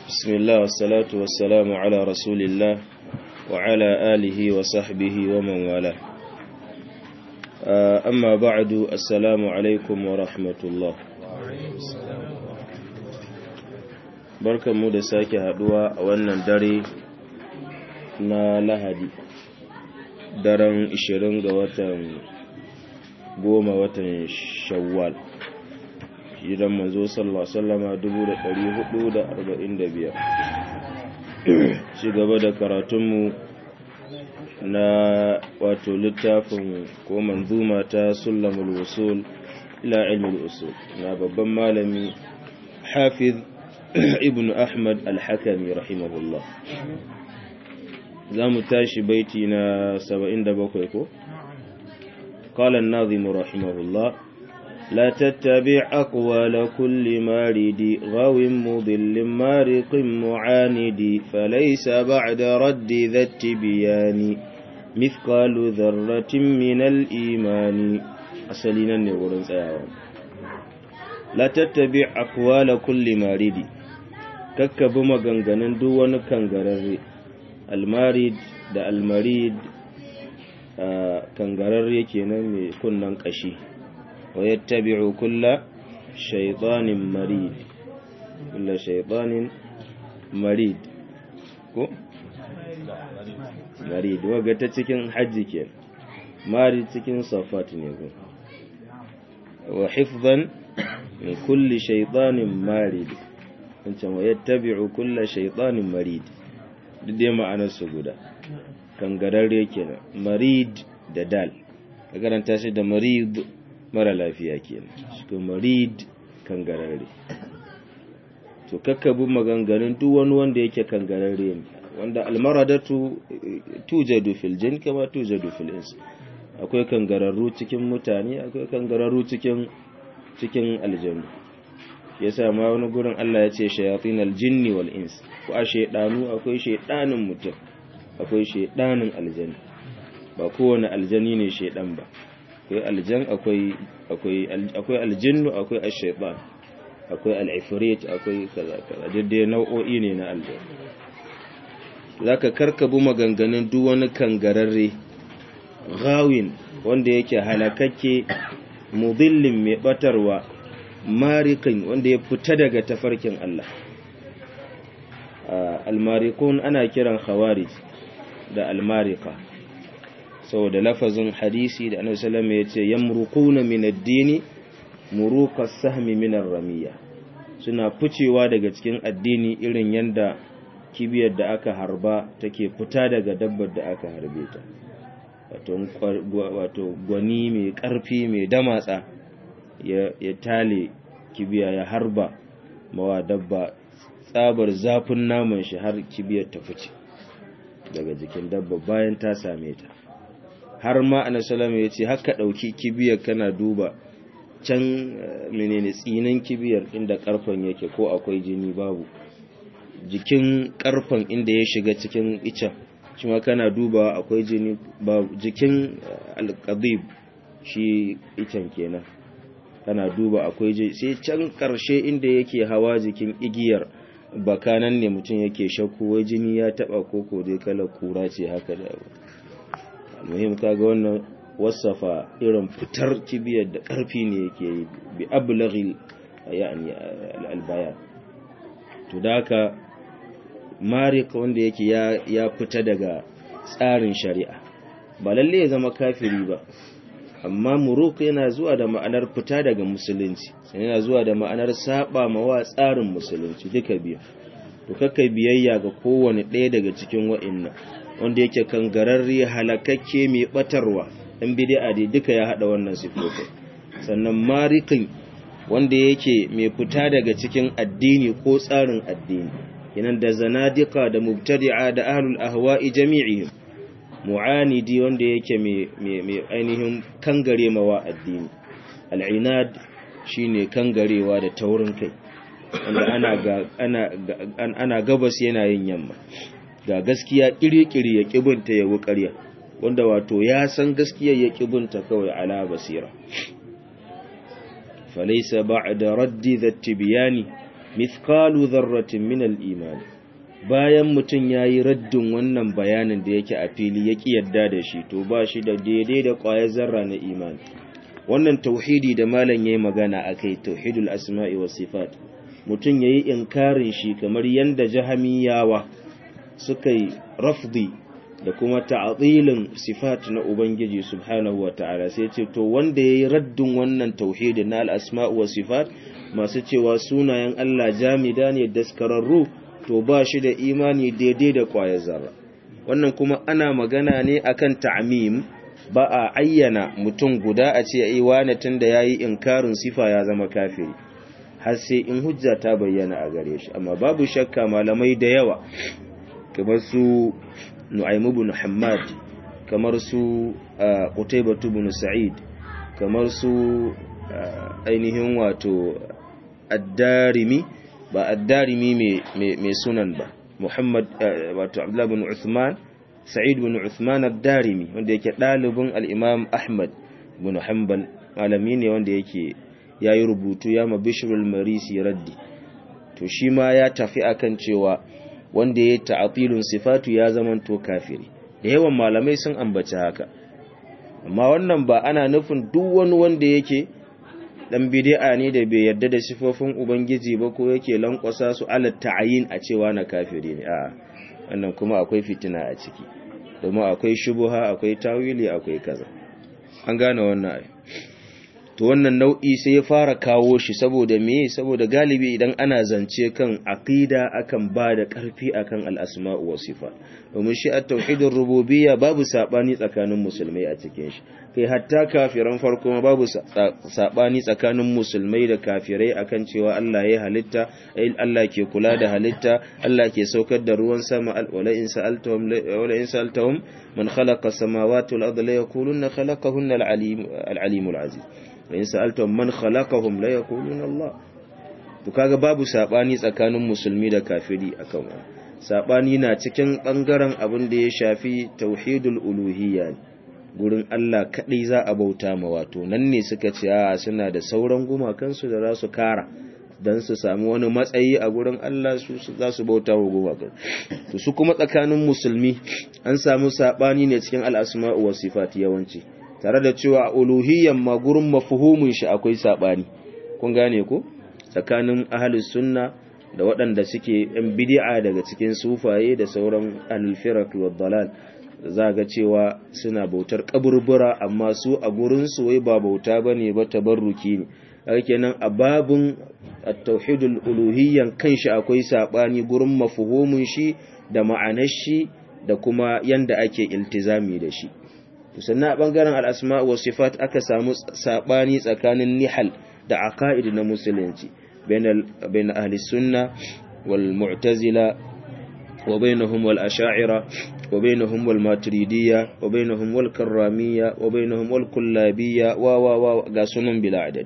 بسم الله والصلاة والسلام على رسول الله وعلى آله وصحبه ومن والاه أما بعد السلام عليكم ورحمة الله barkan mu da sake haduwa a wannan dare na lahadi daren 20 ga watan goma watan shawwal idan manzo sallallahu sallama 1445 ci gaba da karatunmu na wato littafin ko manzuma ta sulamul usul ila ilmul usul na babban malami hafiz ibn ahmad al-hakami rahimahullah za mu tashi baiti na 77 ko قال الناظم رحمه الله لا تتبع أقوال كل مارد غو مضل مارق معاند فليس بعد رد ذا التبيان مثقال ذرة من الإيمان أسلنا نقول سياوان لا تتبع أقوال كل مارد kakkabi maganganun duk wani kangararre almarid da almarid kangararre kenan mai kunnan kashi ويتبع كل شيطان مريد كل شيطان مريد ko marid waga ta cikin hajji ke marid cikin safat ne ko wa hifzan min kulli shaytanin marid wancan wa yattabi'u kulla shaytanin marid duk dai ma'anar su guda kangararre kenan marid da dal ka karanta shi da marid mara lafiya kenan shi marid kangararre to kakkabu maganganun duk wani wanda yake kangararre ne wanda almaradatu tujadu fil jin kama tujadu fil ins akwai kangararru cikin mutane akwai kangararru cikin cikin aljannu yasa ma wani gurin Allah ya ce shayatin aljinni wal ins ko a shaydanu akwai shaydanin mutum akwai shaydanin aljanni ba kowane aljani ne shaydan ba akwai aljan akwai akwai akwai aljinnu akwai ash-shaytan akwai al-ifrit akwai kaza kaza dai nau'o'i ne na aljan zaka karkabu maganganun duk wani kangararre gawin wanda yake halakakke mudillin mai batarwa marikin wanda ya fita daga tafarkin Allah al-marikun ana kiran khawarij da al-marika saboda lafazin hadisi da annabi sallallahu alaihi wasallam yace yamruquna min ad-dini muruqa sahmi min ar-ramiya suna ficewa daga cikin addini irin yanda kibiyar da aka harba take fita daga dabbar da aka harbe ta wato gwani mai karfi mai damatsa ya tale kibiya ya harba mawa dabba tsabar zafin naman shi har kibiyar ta fice daga jikin dabba bayan ta same ta har ma anasalama ya ce haka ɗauki kibiyar kana duba can menene tsinin kibiyar inda ƙarfen yake ko akwai jini babu jikin ƙarfen inda ya shiga cikin icen shi ma kana duba akwai jini babu jikin alƙadib shi icen kenan kana duba akwai jini sai can ƙarshe inda yake hawa jikin igiyar bakanan ne mutum yake shakku wai jini ya taɓa koko dai kalar kura ce haka da abu muhim kaga wannan wasafa irin fitar kibiyar da ƙarfi ne yake yi bi ablaghil yani albayan to da haka marik wanda yake ya ya fita daga tsarin shari'a ba lalle ya zama kafiri ba amma muruk yana zuwa da ma'anar fita daga musulunci yana zuwa da ma'anar saba mawa tsarin musulunci duka biyu to kakkai biyayya ga kowane ɗaya daga cikin wa'annan wanda yake kangararre halakakke mai batarwa ɗan bid'a dai duka ya haɗa wannan sifofin sannan marikin wanda yake mai fita daga cikin addini ko tsarin addini yanan da zanadika da mubtadi'a da ahlul ahwa'i jami'ihim mu'anidi wanda yake mai ainihin kangare mawa addini al'inad shine kangarewa da taurin kai wanda ana ana gabas yana yin yamma ga gaskiya kiri-kiri ya kibinta ya ƙarya wanda wato ya san gaskiya ya kibinta kawai ala basira falaisa ba'da raddi dhatti biyani mithqalu dharratin min al-iman bayan mutum yayi raddin wannan bayanin da yake a fili ya ki yadda da shi to ba shi da daidai da ƙwayar zarra na imani wannan tauhidi da malam yayi magana akai tauhidul asma'i was sifat mutum yayi inkarin shi kamar yanda jahamiyawa suka yi rafdi da kuma ta'atilin sifat na ubangiji subhanahu ta'ala sai ce to wanda yayi raddin wannan tauhidi na al-asma'u was sifat masu cewa sunayen Allah jamida ne daskararru to ba shi da imani daidai da kwayar zarra wannan kuma ana magana ne akan ta'mim ba a ayyana mutum guda a ce ai wani tunda yayi inkarin sifa ya zama kafiri har sai in hujja ta bayyana a gare shi amma babu shakka malamai da yawa kamar su Nu'aym ibn Hammad kamar su Qutaybah ibn Sa'id kamar su ainihin wato Ad-Darimi ba Ad-Darimi mai sunan ba Muhammad wato Abdullah ibn Uthman Sa'id ibn Uthman Ad-Darimi wanda yake dalibin al-Imam Ahmad ibn Hanbal malami ne wanda yake yayi rubutu ya ma Bishrul Marisi raddi to shi ma ya tafi akan cewa wanda ya ta'atilun sifatu ya zamanto kafiri da yawan malamai sun ambaci haka amma wannan ba ana nufin duk wani wanda yake dan bid'a ne da bai yarda da sifofin ubangiji ba ko yake lankwasa su ala ta'ayin a cewa na kafiri ne a wannan kuma akwai fitina a ciki domin akwai shubuha akwai tawili akwai kaza an gane wannan ai to wannan nau'i sai ya fara kawo shi saboda me saboda galibi idan ana zance kan aqida akan ba da ƙarfi akan al-asma'u wa sifat domin shi at-tauhidur rububiyya babu sabani tsakanin musulmai a cikin shi kai hatta kafiran farko ma babu sabani tsakanin musulmai da kafirai akan cewa Allah ya halitta Allah ke kula da halitta Allah ke saukar da ruwan sama wala in sa'altahum wala in sa'altahum man khalaqa as-samawati wal arda la yaquluna khalaqahunna al-alim al-alim al-aziz wa in sa'altum man khalaqahum la yaquluna Allah to kaga babu sabani tsakanin musulmi da kafiri akan wannan sabani na cikin bangaren abin da ya shafi tauhidul uluhiyya gurin Allah kadai za a bauta ma wato nan ne suka ce a suna da sauran gumakan su da za su kara dan su samu wani matsayi a gurin Allah su za su bauta wa gumakan to su kuma tsakanin musulmi an samu sabani ne cikin al-asma'u was sifat yawanci tare da cewa uluhiyyan ma gurin mafuhumin shi akwai sabani kun gane ko tsakanin ahlus sunna da waɗanda suke yan bid'a daga cikin sufaye da sauran al-firaq wad dalal za ga cewa suna bautar kaburbura amma su a gurin su wai ba bauta bane ba tabarruki ne haka kenan a babun at-tauhidul uluhiyyan kanshi akwai sabani gurin mafuhumin shi da ma'anar shi da kuma yanda ake iltizami da shi sannan a ɓangaren al'asma wa sifat aka samu saɓani tsakanin nihal da aqaid na musulunci bain ahli sunna wal mu'tazila wa bainahum wal asha'ira wa bainahum wal maturidiyya wa bainahum wal karramiyya wa bainahum wal kullabiyya wa wa wa ga sunan bila adadi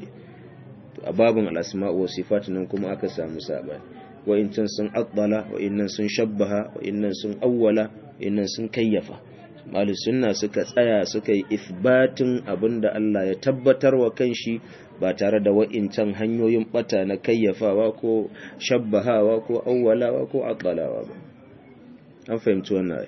to a babin al'asma wa sifat nan kuma aka samu saɓani wa incan sun addala wa innan sun shabbaha wa innan sun awwala wa innan sun kayyafa sunna suka tsaya suka yi ifbatin abinda Allah ya tabbatar wa kanshi ba tare da wa'incan hanyoyin bata na kayyafawa ko shabbahawa ko awwalawa ko aqalawa ba an fahimci wannan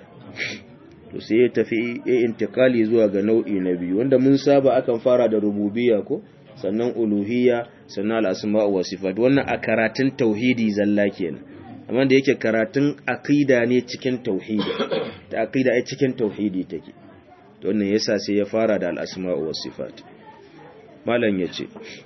to sai ya tafi ya intikali zuwa ga nau'i na biyu wanda mun saba akan fara da rububiyya ko sannan uluhiyya sannan al-asma' wa sifat wannan a karatun tauhidi zalla kenan amma da yake karatun aqida ne cikin tauhidi da aqida ai cikin tauhidi take to wannan yasa sai ya fara da al-asma'u was sifat malam yace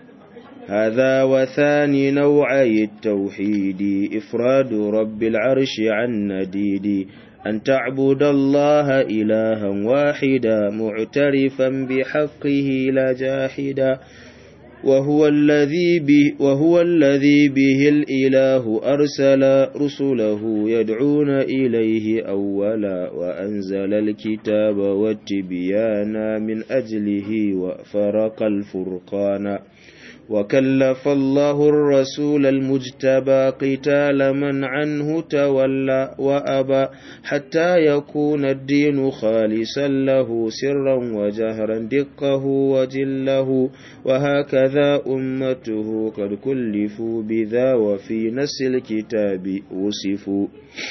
هذا وثاني نوعي التوحيد إفراد رب العرش عن نديد أن تعبد الله إلها واحدا معترفا بحقه لا جاحدا وهو الذي به وهو الذي به الإله أرسل رسله يدعون إليه أولا وأنزل الكتاب والتبيان من أجله وفرق الفرقان وكلف الله الرسول المجتبى قتال من عنه تولى وأبى حتى يكون الدين خالصا له سرا وجهرا دقه وجله وهكذا أمته قد كلفوا بذا وفي نس الكتاب وصفوا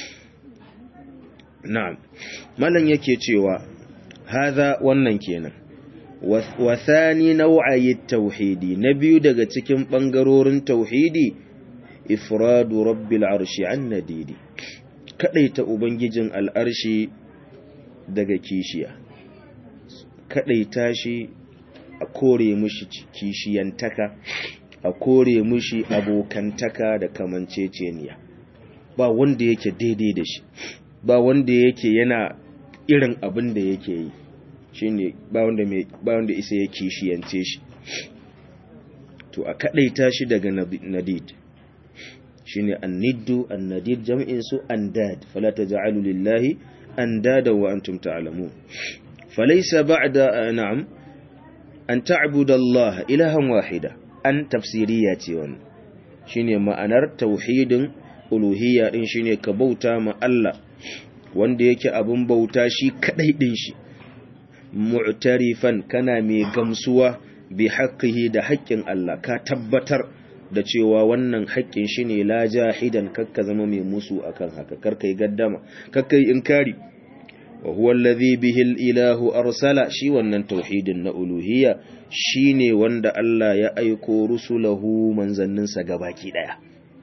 نعم ملن yake cewa hadha wannan kenan wa thani nau'ayi tauhidi na biyu daga cikin bangarorin tauhidi ifradu rabbil arshi an nadidi kadaita ubangijin al'arshi daga kishiya kadaita shi a kore mushi kishiyantaka a kore mushi abokantaka da kamanceceniya ba wanda yake daidai da shi ba wanda yake yana irin abin da yake yi shine ba wanda mai ba wanda isa ya kishiyance shi to a kadaita shi daga nadid shine anniddu annadid jam'in su andad fala taj'alu lillahi andada wa antum ta'lamun falaysa ba'da na'am an ta'budu Allah ilahan wahida an tafsiriya ce wannan shine ma'anar tauhidin uluhiyya din shine ka bauta ma Allah wanda yake abun bauta shi kadai din shi mu'tarifan kana mai gamsuwa bi haqqihi da haƙƙin Allah ka tabbatar da cewa wannan haƙƙin shi ne la jahidan kakka zama mai musu akan haka karka yi gaddama kakka yi inkari wa huwa allazi bihi ilahu arsala shi wannan tauhidin na uluhiyya shine wanda Allah ya aiko rusulahu manzanninsa gabaki daya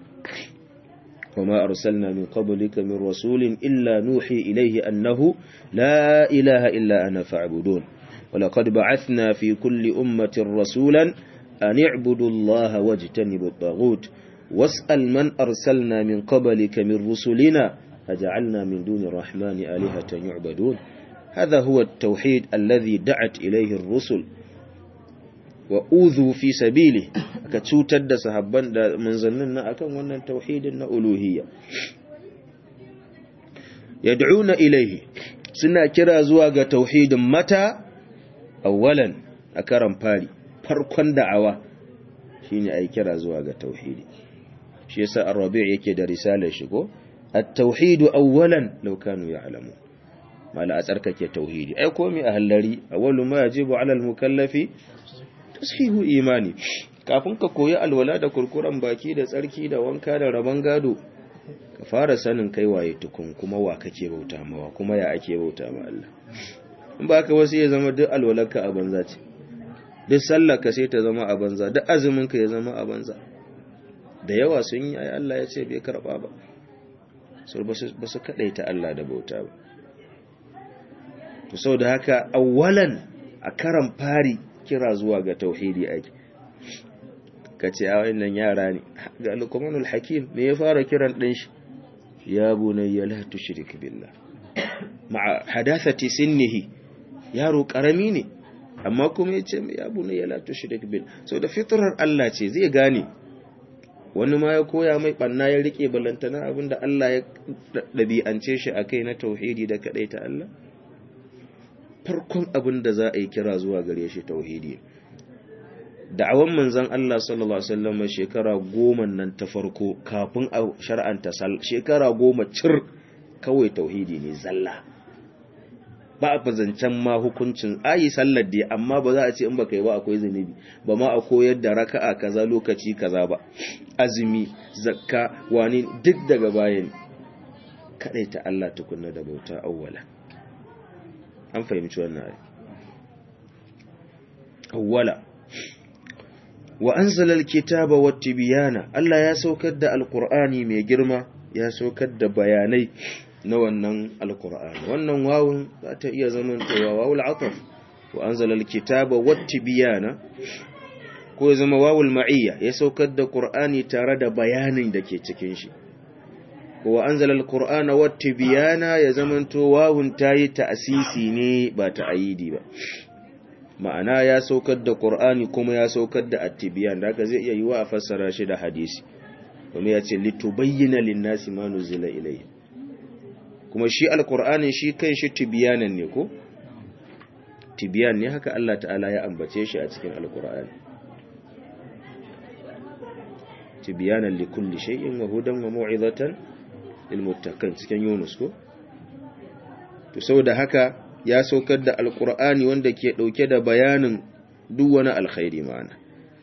وما أرسلنا من قبلك من رسول إلا نوحي إليه أنه لا إله إلا أنا فاعبدون ولقد بعثنا في كل أمة رسولا أن اعبدوا الله واجتنبوا الطاغوت واسأل من أرسلنا من قبلك من رسلنا أجعلنا من دون الرحمن آلهة يعبدون هذا هو التوحيد الذي دعت إليه الرسل وأوذوا في سبيله كتوتد da sahabban da manzannin na akan wannan tauhidin na uluhiyya yad'una ilayhi suna kira zuwa ga tauhidin mata awwalan a karan fari farkon da'awa shine ai kira zuwa ga tauhidi shi yasa ar-rabi' yake da risalar shi ko at-tauhid awwalan law kanu ya'lamu mala a tsarkake tauhidi ai komai a hallari awwalu ma yajibu 'ala al-mukallafi tashihu imani kafin ka koyi alwala da kurkuran baki da tsarki da wanka da raban gado ka fara sanin kai waye tukun kuma wa kake bauta mawa kuma ya ake bauta ma Allah in ba ka wasu ya zama duk alwalarka a banza ce duk sallarka sai ta zama a banza duk azuminka ya zama a banza da yawa sun yi ai Allah ya ce bai karba ba so ba su kadaita Allah da bauta ba to saboda haka awwalan a karan fari kira zuwa ga tauhidi ake kace a wannan yara ne ga luqmanul hakim me ya fara kiran din shi ya bunayya la tushrik billah ma'a hadathati sinnihi yaro karami ne amma kuma yace ya bunayya la tushrik billah so da fitrar Allah ce zai gane wani ma ya koya mai banna ya rike balantana abinda Allah ya dabi'ance shi akai na tauhidi da kadai ta Allah farkon abinda za a yi kira zuwa gare shi tauhidi da'awan manzon Allah sallallahu alaihi wasallam shekara goma nan ta farko kafin a shar'anta shekara goma cir kawai tauhidi ne zalla ba a fazancen ma hukuncin ayi sallar da amma ba za a ce in baka yi ba akwai zunubi ba ma a koyar da raka'a kaza lokaci kaza ba azumi zakka wani duk daga bayan kadai ta Allah tukunna da bauta awwala an fahimci wannan ayi awwala wa anzala alkitaba wattibiyana Allah ya saukar da alqur'ani mai girma ya saukar da bayanai na wannan alqur'ani wannan wawun za ta iya zaman cewa wawul ataf wa anzala alkitaba wattibiyana ko ya zama wawul ma'iyya ya saukar da qur'ani tare da bayanin da ke cikin shi ko wa anzala alqur'ana wattibiyana ya zamanto wawun tayi ta'sisi ne ba ta'ayidi ba ma'ana ya saukar da Qur'ani kuma ya saukar da attibiyan da haka zai iya yiwa a fassara shi da hadisi kuma ya ce litubayyana lin-nasi ma nuzila ilayhi kuma shi alqur'ani shi kan shi tibiyanan ne ko tibiyan ne haka Allah ta'ala ya ambace shi a cikin alqur'ani tibyanan likulli shay'in wa hudan wa mau'izatan lil muttaqin cikin Yunus ko to saboda haka ya saukar da alqur'ani wanda ke dauke da bayanin duk wani alkhairi ma'ana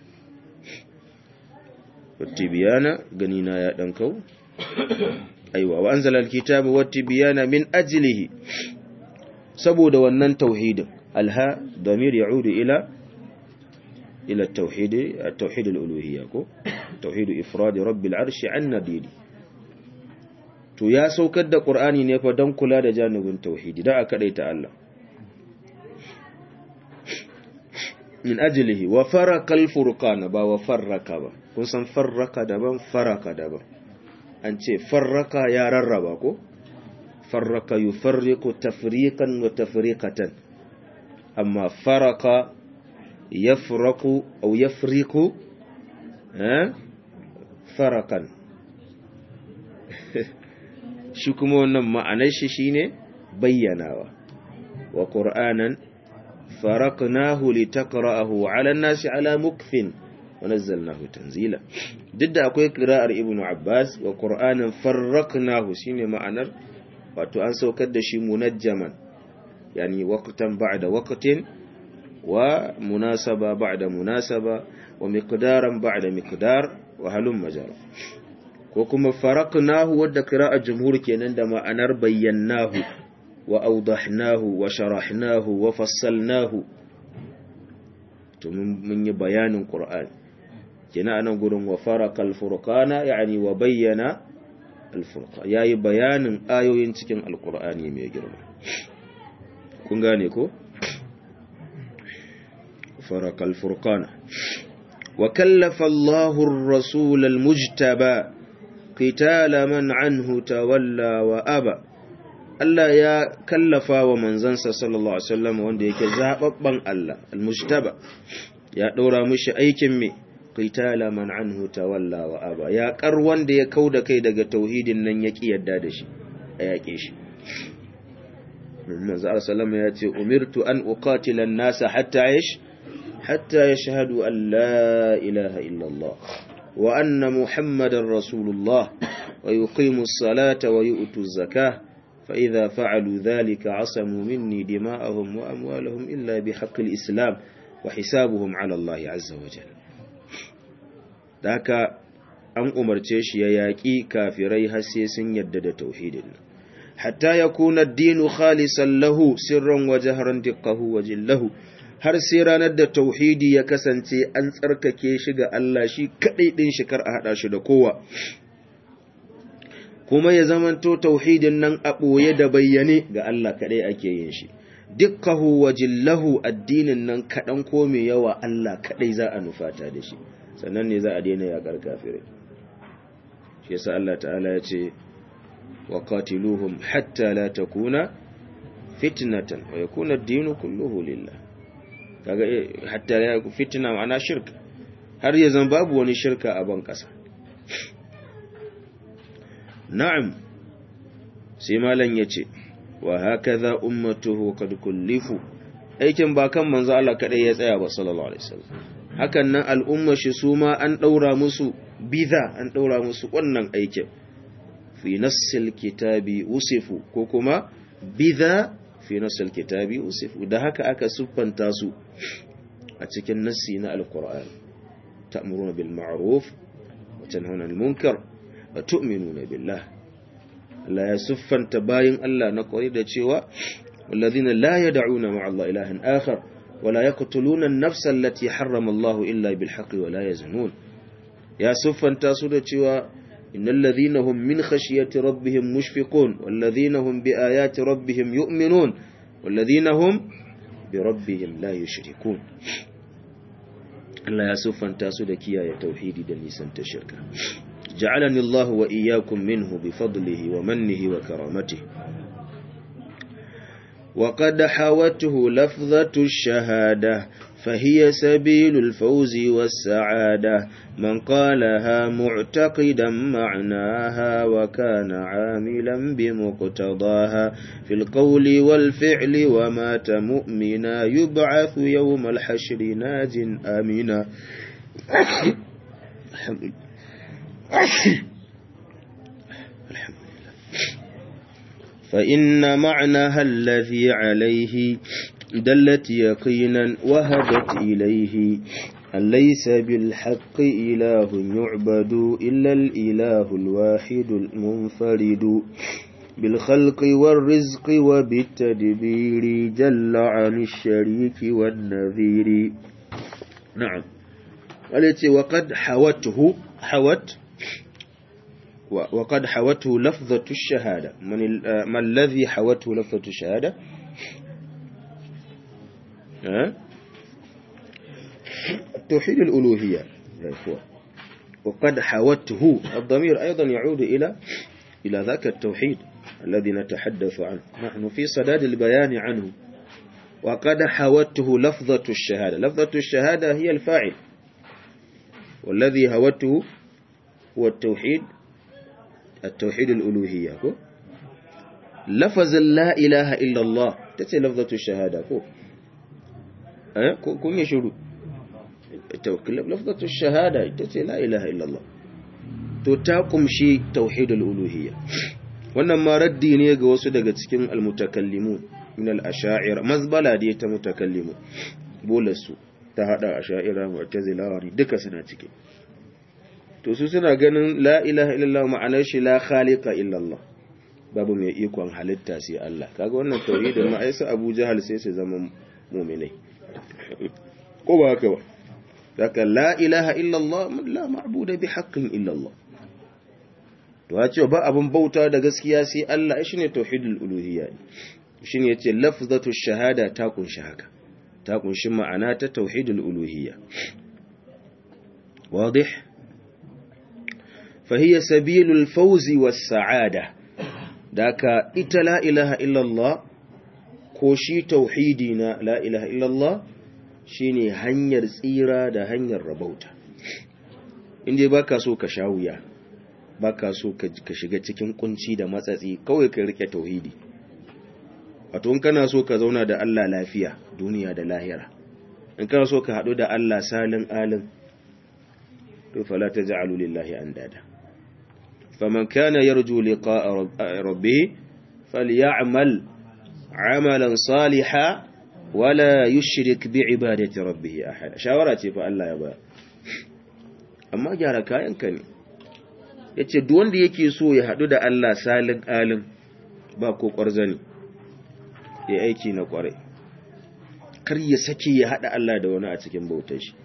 wattibiyana ganina ya dan kau aiwa wa anzala alkitaba wattibiyana min ajlihi saboda wannan tauhidin alha damir yaudu ila ila التوحيد التوحيد الالوهيه ko توحيد افراد رب العرش عن نبيل to ya saukar da qur'ani ne fa dan kula da janibin tauhidi da aka daita Allah min ajlihi wa faraka al-furqana ba wa farraka ba kun san farraka daban faraka daban an ce farraka ya rarraba ko farraka yufarriqu tafriqan wa tafriqatan amma faraka yafraku aw yafriqu eh farakan shi kuma wannan ma'anar shi shine bayyanawa wa qur'anan faraqnahu litaqra'ahu 'ala an-nasi 'ala mukfin wa nazzalnahu tanzila duk da akwai qira'ar ibnu abbas wa qur'anan farraqnahu shine ma'anar wato an saukar da shi munajjaman yani waqtan ba'da waqtin wa munasaba ba'da munasaba wa miqdaran ba'da miqdar wa halum majar ko kuma faraqnahu wadda qira'a jumhur kenan da ma'anar bayyanahu wa awdahnahu wa sharahnahu wa fassalnahu to mun yi bayanin qur'ani kenan anan gurin wa faraqal furqana yani wa bayyana al-furqan yayi bayanin ayoyin cikin alqur'ani mai girma kun gane ko فرق الفرقان وكلف الله الرسول المجتبى قتال من عنه تولى وأبى Allah ya kallafa wa manzansa sallallahu Alaihi wasallam wanda yake zaɓaɓɓen Allah, al-mujtaba, ya ɗora mishi aikin me, qitala man anhu tawalla wa aba, ya ƙar wanda ya kau da kai daga tauhidin nan ya ƙi yadda da shi, a yaƙe shi. Manzo Allah ya ce, Umirtu an uqatila nasa hatta yash حتى يشهدوا أن لا إله إلا الله وأن محمد رسول الله ويقيموا الصلاة ويؤتوا الزكاة فإذا فعلوا ذلك عصموا مني دماءهم وأموالهم إلا بحق الإسلام وحسابهم على الله عز وجل ذاك أن أمرتش يياكي كافري هسيس يدد توحيد حتى يكون الدين خالصا له سرا وجهرا دقه وجله har sai ranar da tauhidi ya kasance an tsarkake shi ga Allah shi kaɗai ɗin shi kar a haɗa shi da kowa kuma ya zamanto tauhidin nan a ɓoye da bayyane ga Allah kaɗai ake yin shi dukkahu wa jillahu addinin nan kaɗan ko mai yawa Allah kaɗai za a nufata da shi sannan ne za a daina yaƙar kafirai shi yasa Allah ta'ala ya ce wa qatiluhum hatta la takuna fitnatan wa yakuna ad-dinu kulluhu lillah kaga hatta ya fitina ma'ana shirka har ya zan babu wani shirka a ban ƙasa na'am sai malam yace wa hakaza ummatuhu qad kullifu aikin ba kan manzo Allah kadai ya tsaya ba sallallahu alaihi wasallam hakan nan al'umma shi su ma an daura musu biza an daura musu wannan aikin fi nassil kitabi usifu ko kuma biza fi nassil kitabi usifu da haka aka siffanta su a cikin nassi na alkur'ani ta'muruna bil ma'ruf wa tanhauna 'anil munkar wa tu'minuna billah Allah ya siffanta bayin Allah na kwari da cewa walladhina la yad'una ma'a Allah ilahan akhar wa la yaqtuluna an-nafsa allati harrama Allah illa bil haqqi wa la yazunun ya siffanta su da cewa innal ladhina hum min khashyati rabbihim mushfiqun wal ladhina hum bi ayati rabbihim yu'minun wal ladhina hum birabbihim la yushrikun Allah ya siffanta su da kiyaye tauhidi da nisan ta shirka ja'alani Allah wa iyyakum minhu bi fadlihi wa mannihi wa karamatihi وقد حوته لفظة الشهادة فهي سبيل الفوز والسعادة من قالها معتقدا معناها وكان عاملا بمقتضاها في القول والفعل ومات مؤمنا يبعث يوم الحشر ناج آمنا فإن معناها الذي عليه دلت يقينا وهدت إليه أن ليس بالحق إله يعبد إلا الإله الواحد المنفرد بالخلق والرزق وبالتدبير جل عن الشريك والنذير نعم التي وقد حوته حوت وقد حوته لفظة الشهادة من, ما الذي حوته لفظة الشهادة أه؟ توحيد الألوهية يا إخوة وقد حوته الضمير أيضا يعود إلى إلى ذاك التوحيد الذي نتحدث عنه نحن في صداد البيان عنه وقد حوته لفظة الشهادة لفظة الشهادة هي الفاعل والذي هوته هو التوحيد التوحيد الألوهية كو لفظ لا إله إلا الله تتي لفظة الشهادة كو أه؟ كم يشهدوا لفظة الشهادة تتي لا إله إلا الله تتاقم شيء توحيد الألوهية wannan ma raddi ne ga wasu daga cikin almutakallimun min al-asha'ira mazbala da ta mutakallimu bolarsu ta hada asha'ira mu'tazila wari duka suna ciki to su suna ganin la ilaha illallah ma'anar shi la khaliqa illallah babu mai ikon halitta sai Allah kaga wannan tauhidin ma aisa Abu Jahal sai su zama mu'minai ko ba haka ba daga la ilaha illallah la ma'budu bi haqqin illallah to ya ce ba abin bauta da gaskiya sai Allah shi ne tauhidul uluhiyya shi ne yace lafzatu shahada ta kunshi haka ta kunshi ma'ana ta tauhidul uluhiyya wadih fahiya sabilul fawzi was sa'ada daka ita la ilaha illallah ko shi tauhidi na la ilaha illallah shine hanyar tsira da hanyar rabauta inda baka so ka sha wuya baka so ka shiga cikin kunci da matsatsi kawai ka rike tauhidi wato in kana so ka zauna da Allah lafiya duniya da lahira in kana so ka hadu da Allah salin alin to fala taj'alu lillahi andada faman kana yarju liqa'a rabbih falyamal 'amalan salihan wala yushrik bi'ibadati rabbih ahada shawara ce fa Allah ya ba amma gyara kayanka ne ya ce wanda yake so ya haɗu da Allah salin alin ba ko ƙwarzani ya aiki na ƙwarai kar ya sake ya haɗa Allah da wani a cikin bautar shi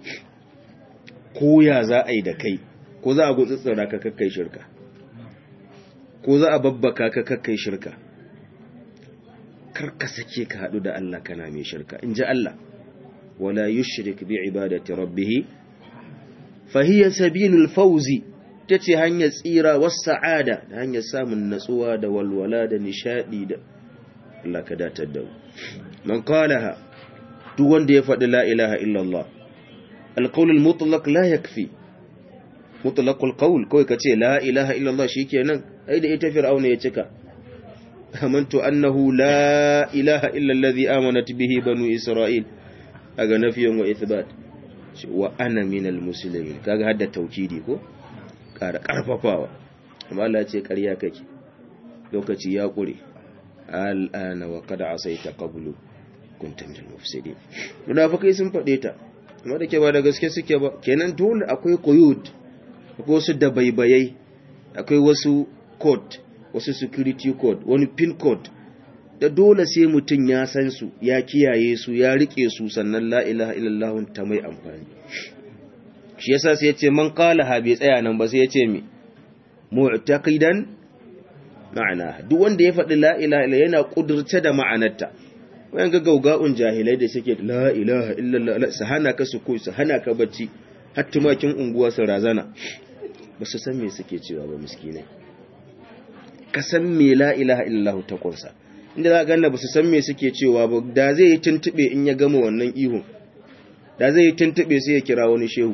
ko ya za a yi da kai ko za a gutsutsura ka kakkai shirka ko za a babbaka ka kakkai shirka kar ka sake ka haɗu da Allah kana mai shirka in ji Allah wala yushrik bi ibadati rabbih fa hiya sabilul fawzi ta ce hanyar tsira wasu sa'ada da hanyar samun natsuwa da walwala da nishadi da Allah ka datar da man qalaha duk wanda ya faɗi la ilaha illallah alqaulul mutlaq la yakfi mutlaqul qaul kawai kace la ilaha illallah shikenan ai da ita fir'auna ya cika amantu annahu la ilaha illa alladhi amanat bihi banu isra'il aga nafiyan wa ithbat wa ana minal muslimin kaga hadda tawkidi ko ƙara ƙarfafawa amma Allah ce ƙarya kake lokaci ya ƙure al'ana wa kada asaita qablu kunta minal mufsidin munafikai sun faɗe ta amma da ke ba da gaske suke ba kenan dole akwai quyud akwai wasu dabaibayai akwai wasu code wasu security code wani pin code da dole sai mutum ya san su ya kiyaye su ya rike su sannan la ilaha illallah ta mai amfani shi yasa sai ya ce man qala ha bai tsaya nan ba sai ya ce mi mu'taqidan ma'ana duk wanda ya faɗi la ilaha illa yana kudurce da ma'anarta wayan ga gaugaun jahilai da suke la ilaha illallah su hana ka su ko su hana ka bacci har tumakin unguwa su razana ba su san me suke cewa ba miskinai ka san me la ilaha illallah ta kunsa inda za ga ba su san me suke cewa ba da zai yi tuntube in ya gama wannan ihun da zai yi tuntube sai ya kira wani shehu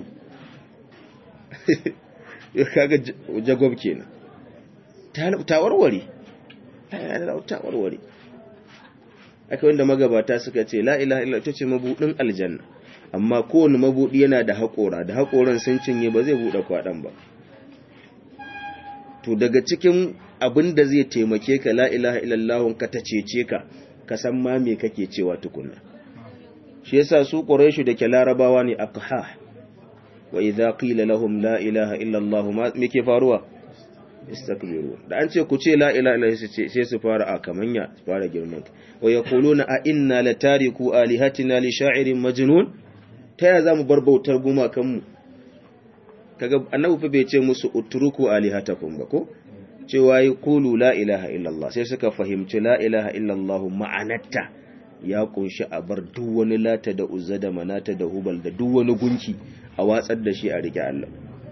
ya kaga jagob kenan ta warware ta warware aka wanda magabata suka ce la ilaha illa ta ce mabudin aljanna amma kowane mabudi yana da haƙora da haƙoran sun cinye ba zai buɗe kwaɗan ba to daga cikin abin da zai taimake ka la ilaha illallah ka ta cece ka ka san ma me kake cewa tukunna shi yasa su quraishu da ke larabawa ne aqha wa idza qila lahum la ilaha illallah ma me ke faruwa istakbiru da an ce ku ce la ilaha illallah sai su fara a kamanya su fara girman wa yaquluna a inna latariku alihatina li sha'irin majnun ta ya zamu bar bautar gumakan mu kaga annabi fa bai ce musu utruku alihatakum ba ko cewa yi kulu la ilaha illallah sai suka fahimci la ilaha illallah ma'anarta ya kunshi a bar duk wani lata da uzza da manata da hubal da duk wani gunki a watsar da shi a rike Allah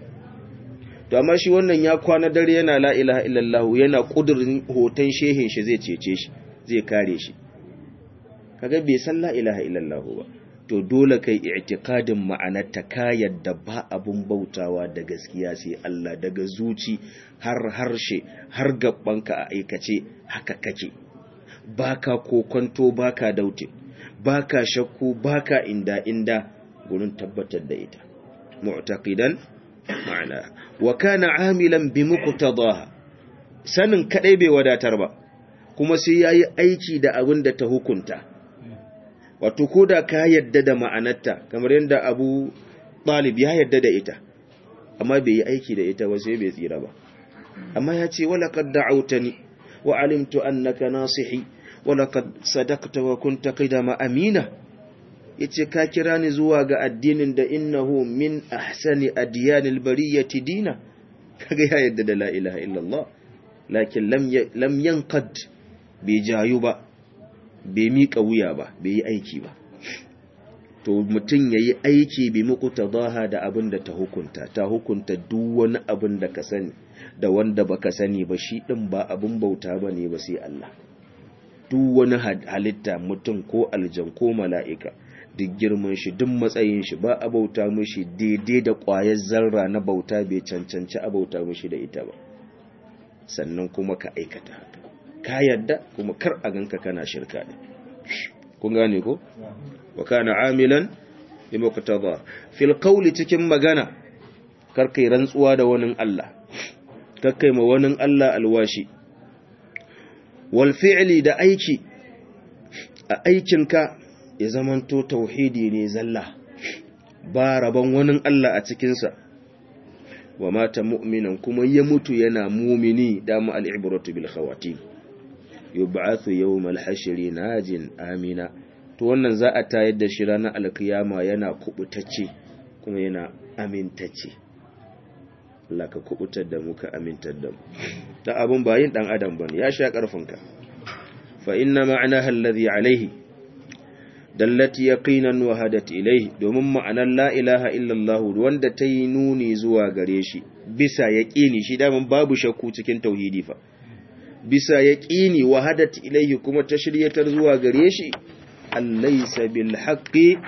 to amma shi wannan ya kwana dare yana la ilaha illallah yana kudurin hoton shehin shi zai cece shi zai kare shi kaga bai san la ilaha illallah ba to dole kai i'tiqadin ma'anarta ka yadda ba abun bautawa da gaskiya sai Allah daga zuci har harshe har gabbanka a aikace haka kake baka kokonto baka daute baka shakku baka inda inda gurin tabbatar da ita mu'taqidan ma'ana wa kana amilan bi muqtadaha sanin kadai bai wadatar ba kuma sai yayi aiki da abin da ta hukunta wato ko da ka yadda da ma'anarta kamar yadda abu ɗalib ya yadda da ita amma bai yi aiki da ita ba sai bai tsira ba amma ya ce wala kad da'autani wa alimtu annaka nasihi wala kad sadaqta wa kunta qidama amina yace ka kira ni zuwa ga addinin da innahu min ahsani adyanil bariyati dina kaga ya yadda da la ilaha illallah lakin lam lam yanqad bai jayu ba bai miƙa wuya ba bai yi aiki ba to mutum ya yi aiki bi muku ta zaha da abin da ta hukunta ta hukunta duk wani abin da ka sani da wanda ba ka sani ba shi ɗin ba abin bauta ba ne ba sai Allah duk wani halitta mutum ko aljan ko mala'ika duk girman shi duk matsayin shi ba a bauta mishi daidai da ƙwayar zarra na bauta bai cancanci a bauta mishi da ita ba sannan kuma ka aikata haka ka yadda kuma kar a ganka kana shirka ne kun gane ko wa kana amilan bi muqtada fil qawli cikin magana kar kai rantsuwa da wani Allah kar kai ma wani Allah alwashi wal fi'li da aiki a aikinka ya zamanto tauhidi ne zalla ba rabon wani Allah a cikinsa wa mata mu'minan kuma ya mutu yana mumini dama al'ibratu bil khawatim yub'athu yawmal hashri najin amina to wannan za a tayar da shi ranar alkiyama yana kubutacce kuma yana amintacce Allah ka kubutar da mu ka amintar da mu da abun bayin dan adam bane ya sha karfinka fa inna ma'anaha alladhi alayhi dallati yaqinan wa hadat ilayhi domin ma'anar la ilaha illallah wanda ta yi nuni zuwa gare shi bisa yaqini shi da babu shakku cikin tauhidi fa bisa yaqini wa hadat ilayhi kuma ta shiryatar zuwa gare shi allaysa bil haqqi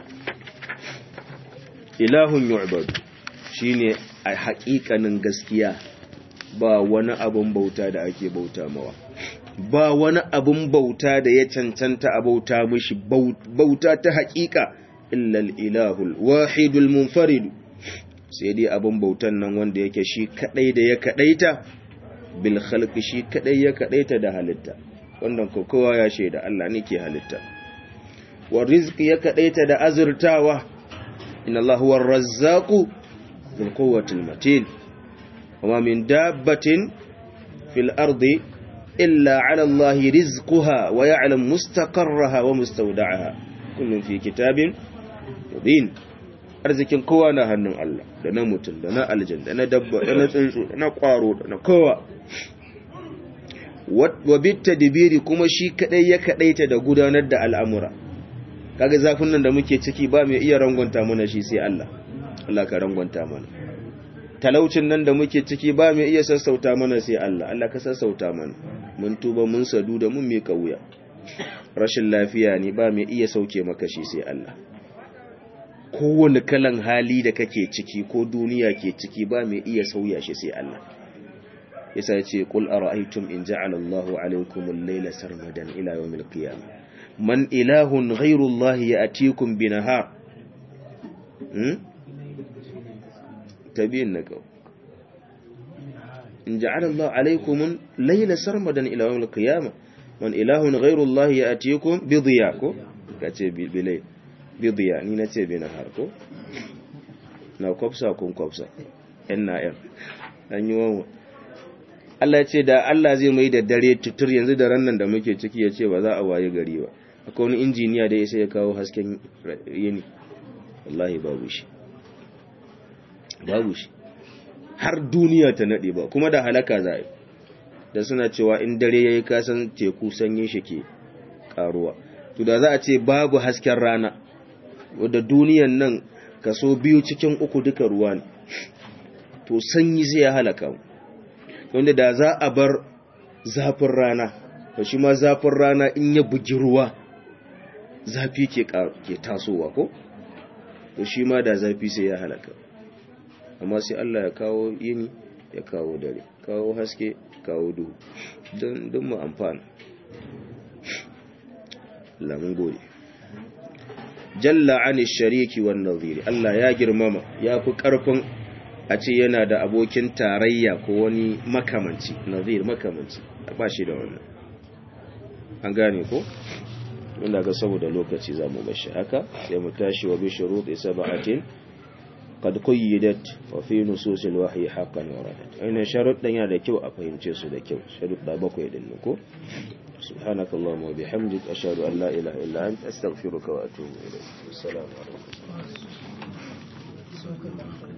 ilahun yu'bad shine a haƙiƙanin gaskiya ba wani abun bauta da ake bauta mawa ba wani abun bauta da ya cancanta a bauta mishi bauta ta haƙiƙa illal ilahul wahidul munfarid sai dai abun bautan nan wanda yake shi kadai da ya kadaita bil khalqi shi kadai ya kadaita da halitta wannan ko kowa ya shaida Allah ne ke halitta wa rizqi ya kadaita da azurtawa inna Allahu war razzaqu bil quwwati matin wa min dabbatin fil ardi illa ala Allah rizquha wa ya'lam mustaqarraha wa mustawda'aha kullun fi kitabin mubin arzikin kowa na hannun Allah da na mutum da na aljan da na dabba da na tsuntsu da na kwaro da na kowa wa bitta dibiri kuma shi kadai ya kadaita da gudanar da al'amura kaga zafin nan da muke ciki ba mai iya rangwanta mana shi sai Allah Allah ka rangwanta mana talaucin nan da muke ciki ba mai iya sassauta mana sai Allah Allah ka sassauta mana mun tuba mun sadu da mun mika wuya rashin lafiya ne ba mai iya sauke maka shi sai Allah kowane kalan hali da kake ciki ko duniya ke ciki ba mai iya sauya shi sai Allah yasa yace qul ara'aytum in ja'ala Allahu 'alaykum al-layla sarmadan ila yawm al-qiyamah man ilahun ghayru Allah ya'tikum binahar hmm tabiin nako in ja'ala Allah alaykum layla sarmadan ila yawm al-qiyamah man ilahun ghayru Allah ya'tikum bi dhiya ko kace bi bilay bi dhiya ni nace bi nahar ko na kwafsa kun kwafsa yan na yan an yi wawa Allah ya ce da Allah zai mai da dare tutur yanzu da rannan da muke ciki ya ce ba za a waye gari ba akwai wani injiniya da ya sai ya kawo hasken yini wallahi babu shi babu shi har duniya ta nade ba kuma da halaka za yi da suna cewa in dare ya yi kasan teku sanyin shi ke karuwa to da za a ce babu hasken rana wadda duniyan nan kaso biyu cikin uku duka ruwa ne to sanyi zai halaka mu wanda da za a bar zafin rana to shi ma zafin rana in ya bugi ruwa zafi ke ke tasowa ko to shi ma da zafi sai ya halaka amma sai Allah ya kawo yini ya kawo dare kawo haske kawo duhu don don mu amfana lamun gode jalla ani shariki wan nadhiri Allah ya girmama ya fi karfin a ce yana da abokin tarayya ko wani makamanci nadhir makamanci ba shi da wannan an gane ko inda ga saboda lokaci zamu bashi haka sai mu tashi wa bi shuruti sab'atin qad qayyidat wa fi nusus al-wahyi haqqan waradat aina sharuɗan yana da kyau a fahimce su da kyau sharuɗa bakwai din ko سبحانك اللهم وبحمدك أشهد أن لا إله إلا أنت أستغفرك وأتوب إليك السلام عليكم